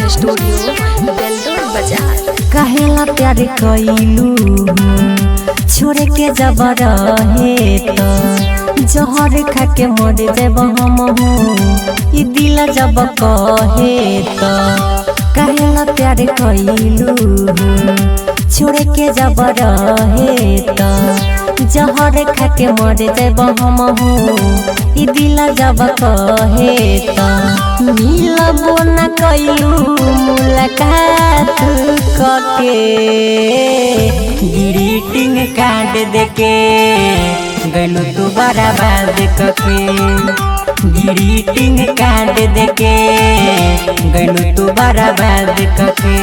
recording studio Beldaur बाजार कहेला प्यार कइलू छोड़े के जब रहे त जहर खा के मर जब हम हो ई दिल जब कहे त कहेला प्यार कइलू छोड़े के जब रहे त जहर खा के मर जब हम हो ई दिल जब कहे त मिलबो न कइलू मुलाकात कके ग्रीटिंग कार्ड देके गइलू तू बराबाद कके ग्रीटिंग कार्ड देके गइलू तू बराबाद कके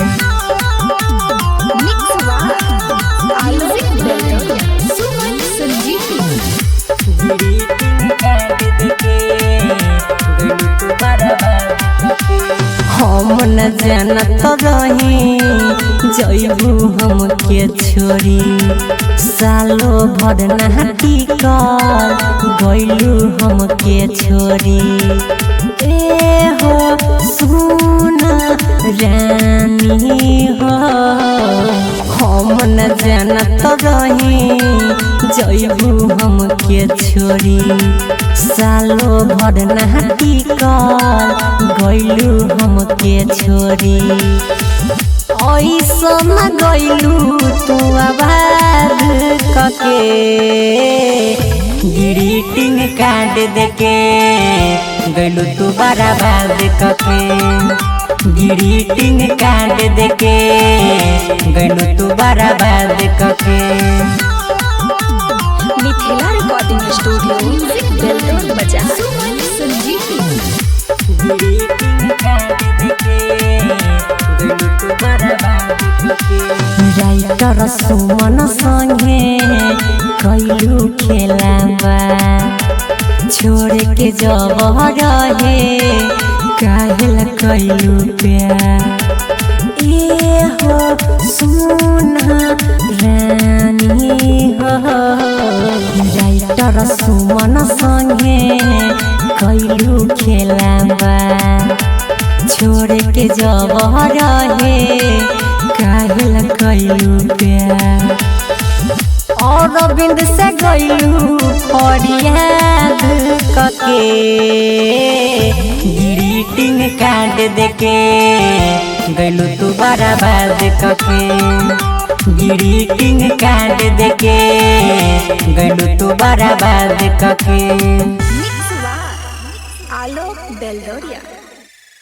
मिक्स म्यूजिक बेलदौर सुमन संजीवनी ग्रीटिंग कार्ड देके गइलू तू बराबाद कके हम न जानत रही जैबू हमके छोड़ी सालो भर नहाटी कर गैलू हमके छोड़ी ए हो सुन रानी हो हम न जानत रही जैबू हमके छोड़ी सालो भर नहाटी कर गैलू हमके छोड़ी ऐसन गैलू तू आबाद कके ग्रीटिंग कार्ड देके गैलू तू बराबाद कके ग्रीटिंग कार्ड देके गैलू तू बराबाद कके मिथिला रिकॉर्डिंग स्टूडियो बेलदौर बाजार सुमन संजीवनी राइटर सुमन संगे कैलू खेलाबा छोड़ के जब रहे काहेला कैलू प्यार ए हो सुना रानी हो राइटर सुमन संगे कैलू खेलाबा छोड़ के जब रहे काहेला कैलू प्यार अरविंद से गैलू फरियाद कके ग्रीटिंग कार्ड देके गैलू तू बराबाद कके ग्रीटिंग कार्ड देके गैलू तू बराबाद कके मिक्स आलोक बेलदौरिया